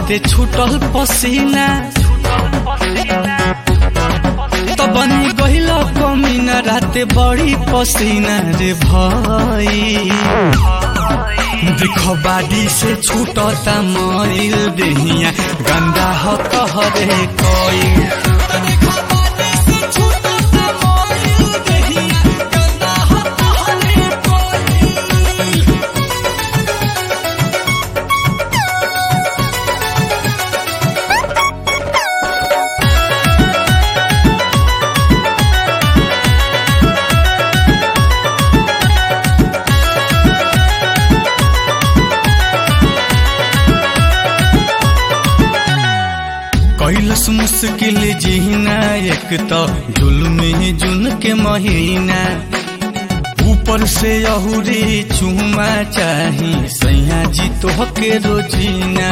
राते छूटल पसीना तो बनी गहिल कमीना राते बड़ी पसीना रे भाई देखो बाडी से छूटता मईल देहिया गंदा हो तहरे कोई कैलस मुश्किल जीना एक तो जुल्म जुन के महीना ऊपर से अहुरी चूमा चाही सैया जी तो के रोजीना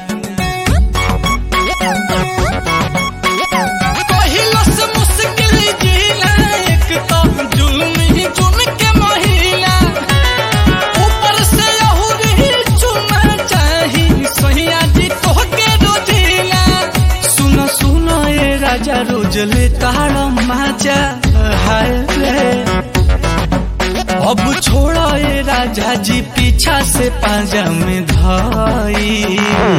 कैलस मुश्किल जीना एक तो जुल्म जुन के महीना ऊपर से अहुरी चूमा चाही सैया जी तो के रोजीना सुनो सुनो ये राजा रोज ले ताड़ माजा हाय रे अब छोड़ो ये राजा जी पीछा से पाजा में धाई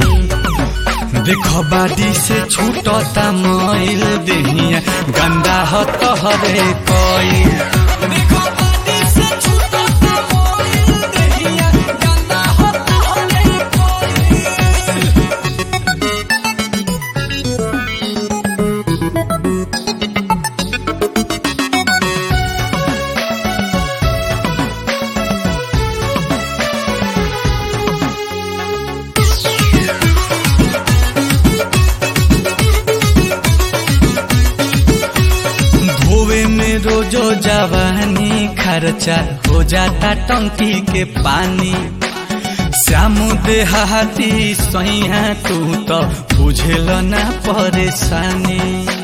देखो बाडी से छूटता मोइल देहिया गंदा हो तोहरे कोई देखो बाडी से छूटता मोइल देहिया गंदा हो तोहरे कोई धोवे में रोजो जवानी खर्चा हो जाता टंकी के पानी श्याम देहाती सैया तू तो बुझेल ना परेशानी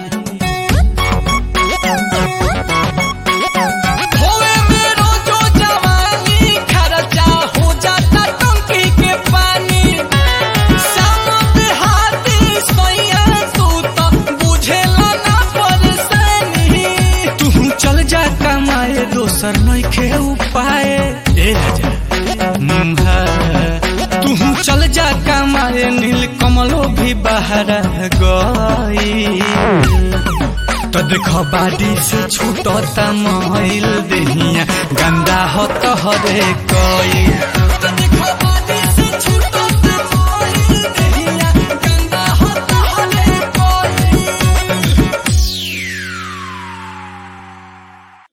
धोवे में रोजो जवानी खर्चा हो जाता टंकी के पानी श्याम देहाती सैया तू तो बुझेला ना परेशानी तू चल जा कमाए दोसर नइखे उपाय ए राजा मुम्हा तू चल जा कमाए नील कमलो भी बाहर गई तो देखो बाडी से छूटता मोइल देहिया गंदा हो तोहरे कोई